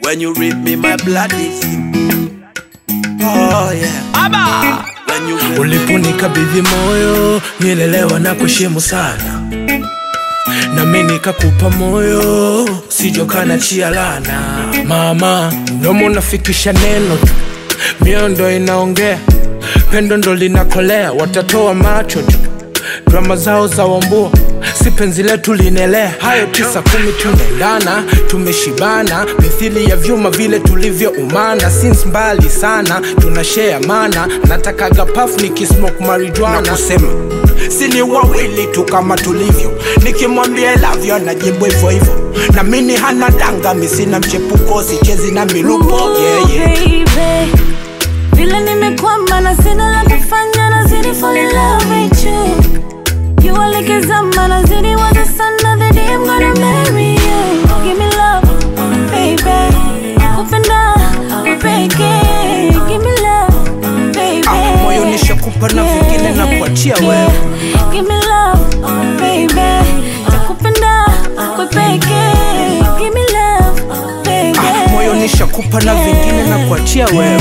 When you rip me, my blood is you. Oh yeah. Aba. When you rip Uliponikabidhi moyo nilelewa na kuheshimu sana, nami nikakupa moyo sijokana chia lana. Mama, mdomo unafikisha neno tu, mioyo ndo inaongea, pendo ndo linakolea, watatoa macho tu, drama zao za wambua si penzi letu linaelea. Hayo tisa kumi tunaendana, tumeshibana mithili ya vyuma vile tulivyoumana, since mbali sana tunashare mana, natakaga paf nikismoke marijuana na kusema sini wawili tu kama tulivyo, nikimwambia I love you anajibu hivyo hivyo, na mimi hana danga, mi sina mchepuko, sichezi na milupo yeah, yeah. baby vile nimekwama na sina la kufanya nazidi fall in love with you jua likizama nazidi waza sana the day I'm gonna marry you give me love baby kupenda kupeke give me love baby Ah, moyo nishakupa na vingine na kuachia wewe. give me love baby takupenda kupeke give me love baby Ah, moyo nishakupa na vingine na kuachia wewe.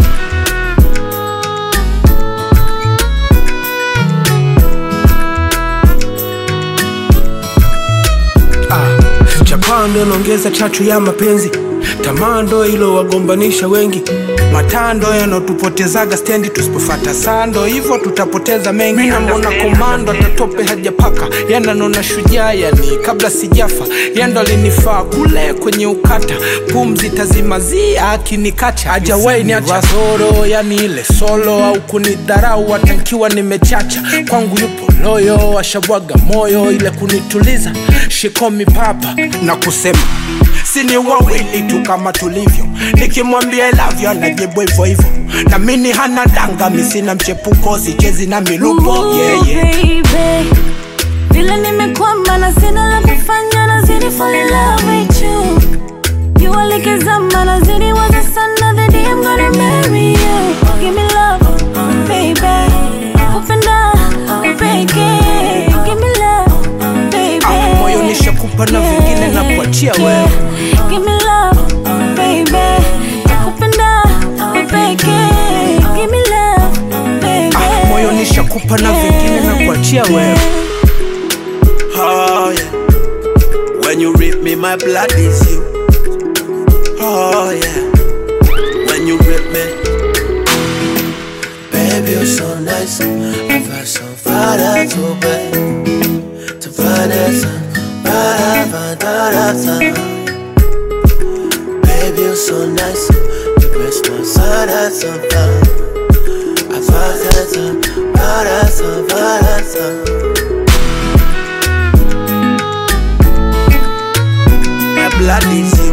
Ah, chapaa ndo naongeza chachu ya mapenzi, tamaa ndo ilo wagombanisha wengi, matando yanaotupotezaga stendi, tusipofata sando hivyo tutapoteza mengi. Mina mbona komando atatope hajapaka, yananona shujaa, yani kabla sijafa, yando alinifaa kule kwenye ukata, pumzi tazimazia akinikacha, ajawai niacha soro, yani ile solo au kunidharau, hata nkiwa nimechacha, kwangu yupo loyo, ashabwaga moyo ile kunituliza, shikomi papa na kusema sini wawili tu kama tulivyo, nikimwambia I love you anajibu hivyo hivyo, na mimi hana danga, mi sina mchepuko, sichezi na milupo Ooh, yeah, yeah. baby. vile nimekwama na sina la kufanya nazidi fall in love with you jua likizama nazidi waza sana the day I'm gonna marry you give me love baby kupenda kupeke give me love baby Ah, moyo nishakupa na vingine na kuachia wewe. give me love baby takupenda kupeke give me love baby Ah, moyo nishakupa na vingine na kuachia wewe. Oh yeah. When you rip me, my blood is you. Oh yeah. When you rip me, Baby, you're so nice. I've got so far to bed. To find it, Baby, you're so nice. You press my side at some fun. I thought that's a, but that's a, but that's a. my blood is you.